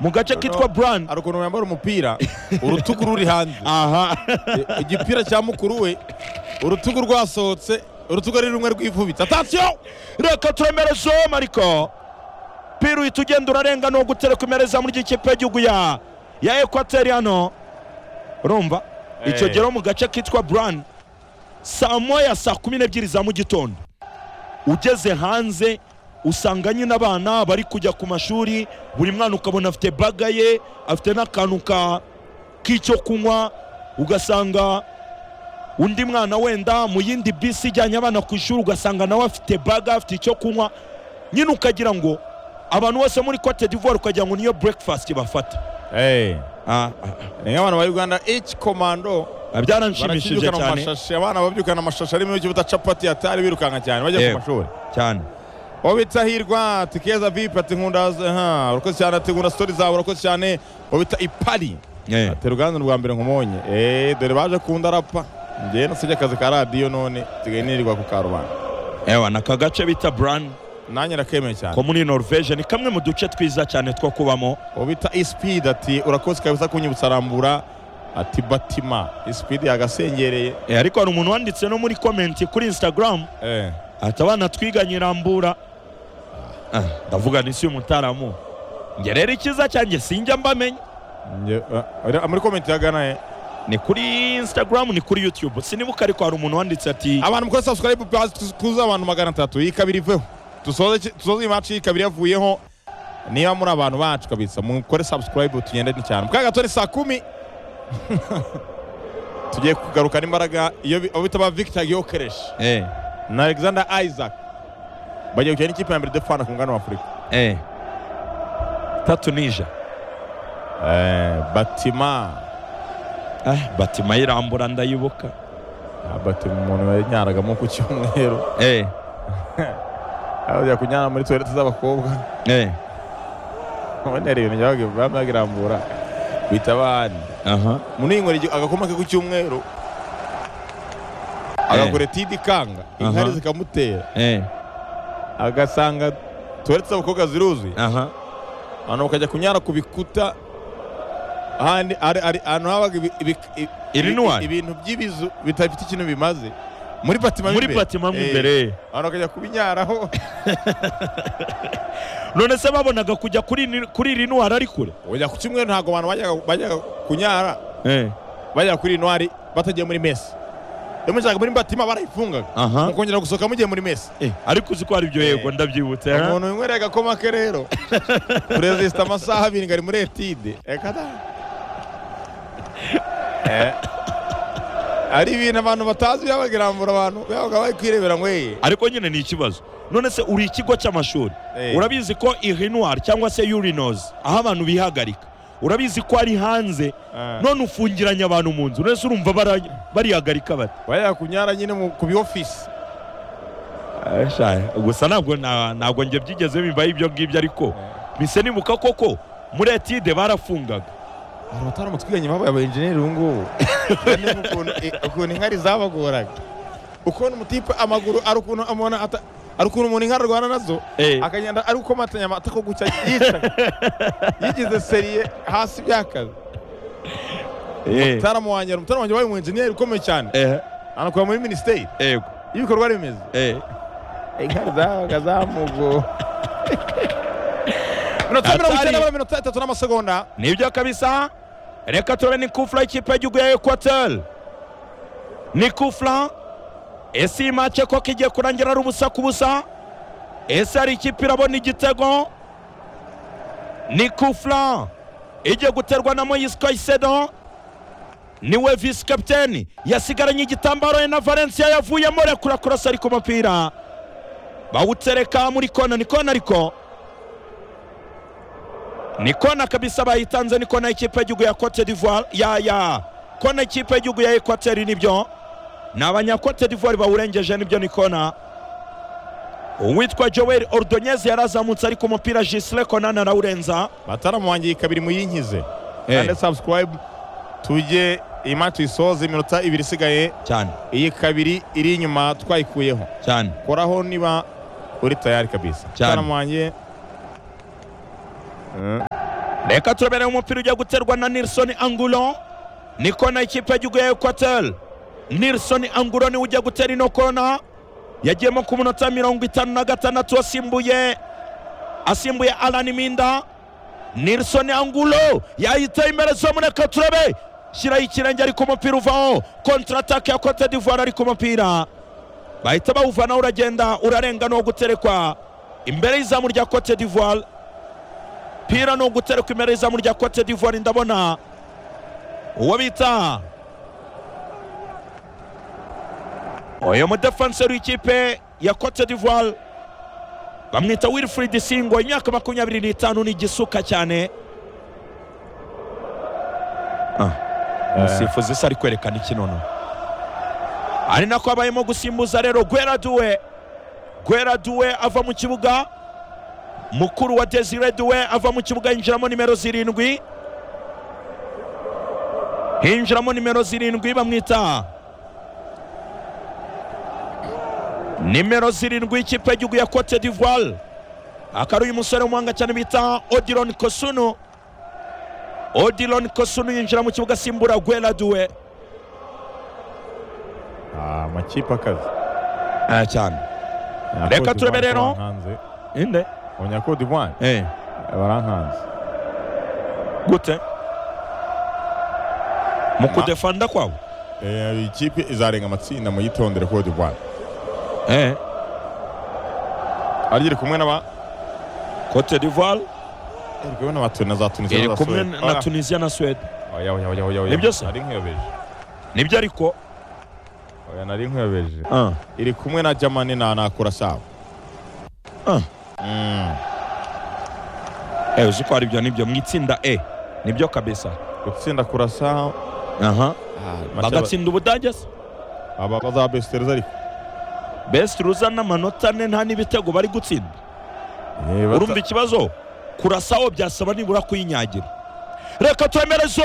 mu gace kitwa burandi hari ukuntu yambara umupira urutugu ruri hanze aha igipira cya mukuru we urutugu rwasohotse urutugu ari rumwe rwifubitse atasiyo reka turemereze mariko piru uhita ugenda urarenga ni ugutera kumereza muri ikipe y'igihugu ya ya ekwateri hano urumva icyo gihe mu gace kitwa burani saa moya saa kumi n'ebyiri za mu gitondo ugeze hanze usanga nyine abana bari kujya ku mashuri buri mwana ukabona afite baga ye afite n'akantu ka k'icyo kunywa ugasanga undi mwana wenda mu yindi bisi ijyanye abana ku ishuri ugasanga nawe afite baga afite icyo kunywa nyine ukagira ngo abantu bose muri cote d'ivoire ukagira ngo niyo breakfast bafata Ah, ni nk'abantu ba uganda ici komando ah, byaranshimishije barakibyukana mu cyane mashashi abana babyukana amashashi arimo ikibuta capati atari birukanka cyane bajya ku Yego. mashuri cyane uwo bita hirwa ati keza vipi ati nkunda ha, urakoze cyane ati nkunda sitori zawe urakoze cyane uwo bita ipari Eh. ati ruganda rwa mbere nkumonye eee dore baje kundarapa njyewe nasibye akazi ka radiyo none nsigaye nirirwa ku karubanda ewa ni aka gace bita burani nanjye nakemeye cyane ko muri norvege ni kamwe mu duce twiza cyane two kubamo uwo bita isipidi ati urakoze kabisa kunyibutsa rambura ati batima isipidi yagasengereye Eh, ariko hari umuntu wanditse no muri komenti kuri instagram Eh. ati abana twiganye rambura Ah, ndavuga ni si umutaramu njye rero icyiza cyanjye sinjya mbamenya Njye- eh, muri komenti ya gana eh. ni kuri instagram ni kuri youtube sinibuka ariko hari umuntu wanditse ati abantu mukora subscribe plus tuz- tuze abantu magana atatu iyi kabiri iveho dusoze iki- dusoze iyi match iyi kabiri yavuyeho niba muri abantu bacu kabisa mukore subscribe tugende ni cyane mukaga tore saa kumi tugiye kugarukana imbaraga iyo bi- abo bita ba Victor Gyokeresh Eh, na Alexander Isaac bagiye gukina n'ikipe ya mbere Defana ku mugabane wa Afurika eh. tatu nija eh, Batima ah, batima y'irambura ndayibuka Ah, Batima umuntu yanyaragamo ku cyumweru eh, ajya kunyara muri toilette z'abakobwa eh. ubonera ibintu byabaga- baba bagirambura bita abandi aha muniyinywera agakoma ke ku cyumweru agakora tidi kanga inkari Aha. zikamutera eh, agasanga tuwaretse abakobwa ziruzuye aha abantu bakajya kunyara ku bikuta ahandi ari- ari- ahantu habaga ibi- ibi- ibi- Irinuwari? ibintu by'ibizu bitafite ikintu bimaze muri batima muri batima mo Eh, imbere abantu bakajya kubinyaraho none se babonaga kujya kuri ni- kuri iri nuwari ari kure ujya ku cyumweru ntabwo abantu bajyaga- bajyaga kunyara Eh, bajya kuri intwari batagiye muri mesi iyo mujyaga muri batima barayifungaga Aha. mukongera gusohoka mugiye muri mesi eh, ariko uzi ko hari ibyo yego ndabyibutse aha. umuntu winywereye agakoma ke rero perezida amasaha abiri ngo ari muri etide reka da Eh. ari ibintu abantu batazi byabagirambura abantu babaga bari kwirebera ngo yeye ariko nyine ni ikibazo none se uri ikigo cy'amashuri Eh. urabizi ko irinwari cyangwa se urinoze aho abantu bihagarika urabizi ko ari hanze Ah. none ufungiranye abantu mu nzu none se urumva bara- barihagarika bati bajya kunyara nyine mu- ku bi ofisi gusa ntabwo na- ntabwo njye byigeze bibaye ibyo ngibyo ariko mise nibuka koko muri etide barafungaga abantu bataramutse twiganye babaye aba enjeniyeri ubu ngubu Kandi ukuntu- eh, ukuntu inkari zabagoraga ukuntu umutipe amaguru ari ukuntu umuntu ata- ari ukuntu umuntu inka arwana nazo Eh. akagenda ari ukomatanya amata ko gucya yica yigize seriye hasi byakaze Eh, mutaramu wanjye mutaramu wanjye wabaye umu enjeniyeri ukomeye cyane eh, anakora muri minisiteri yego, y'ibikorwa remezo eh. inkari zabaga zamugo minota mirongo icyenda na mirongo itandatu n'amasegonda nibyo kabisa reka turebe ni kufla ikipe y'igihugu ya ekwateri ni kufla ese iyi make koko igiye kurangira ari ubusa ku busa ese hari ikipe irabona igitego ni kufla igiye guterwa na moyisi kayisedo niwe visi kapiteni yasigaranye igitambaro ye na valencia yavuyemo rekura kurasa ariko umupira bawutereka muri kona ni kona ariko ni kona kabisa bayitanze ni kona y'ikipe y'igihugu ya cote d'ivoire ya ya kona y'ikipe y'igihugu ya ekwateri nibyo ni abanyakote d'ivoire bawurengeje nibyo ni kona uwitwa joel ordonyeze yarazamutse ariko umupira jisire konana arawurenza bataramu wanjye kabiri muyinkize Eh. kandi subscribe tujye iyi match tuyisoze iminota ibiri isigaye cyane iyi kabiri iri inyuma twayikuyeho cyane koraho niba uri tayari kabisa Cyane. bataramu wanjye Eh. reka turebereye umupira ugiye guterwa na nilson angulo ni kona ikipe y'igihugu ya ekwateri nilson angulo niwe ugiye gutera ino kona yagiyemo ku munota mirongo itanu na gatandatu asimbuye asimbuye alani minda nilson angulo yayiteye imbere zomureka turebe shyiraho ikirenge ariko umupira uvaho kontratake ya cote d'ivoire ariko umupira bahita bawuvanaho uragenda urarenga ni uwo guterekwa imbere y'izamu rya cote d'ivoire umupira ni uguterekwa imbere y'izamu rya cote d'ivoire ndabona uwo bita uyu mudefenseri w'ikipe ya cote d'ivoire bamwita wilfrid singo imyaka makumyabiri n'itanu ni igisuka cyane umusifuzi se ari kwerekana ikinono ari nako abayemo gusimbuza rero gwera duwe gwera duwe ava mu kibuga mukuru wa desire duwe ava mu kibuga yinjiramo nimero zirindwi hinjiramo nimero zirindwi bamwita nimero zirindwi ikipe y'igihugu ya cote d'ivoire akaba uyu musore w'umuhanga cyane bita odiron kosunu odiron kosunu yinjira mu kibuga asimbura gwera duwe amakipe akazi aya cyane Reka turebe rero. inde abanyakote d'ivoire eh. barankanze gute mu kudefanda kwawe Eh, ikipe izarenga amatsinda muyitondere cote d'ivoire eh. ariko iri kumwe n'aba cote d'ivoire iri kumwe n'aba Tuni- na za tunisiya iri za kumwe Suwede. na Oya. tunisiya na suwede Oya, oya, oya, oya, oya. Nibyo se? nari nkuyobeje nibyo ariko oya nari nkuyobeje ah. iri kumwe na jamani na na kurasao Ah. Mm. eh, uzi ko ari byo nibyo mu itsinda e nibyo kabisa gutsinda kurasao aha bagatsinda bagatsinda ubudage se aba bazabestereza ariko best ruzana amanota ane nta n'ibitego bari gutsinda Eh, bata- urumva ikibazo kurasaho byasaba nibura kuyinyagira reka twemereze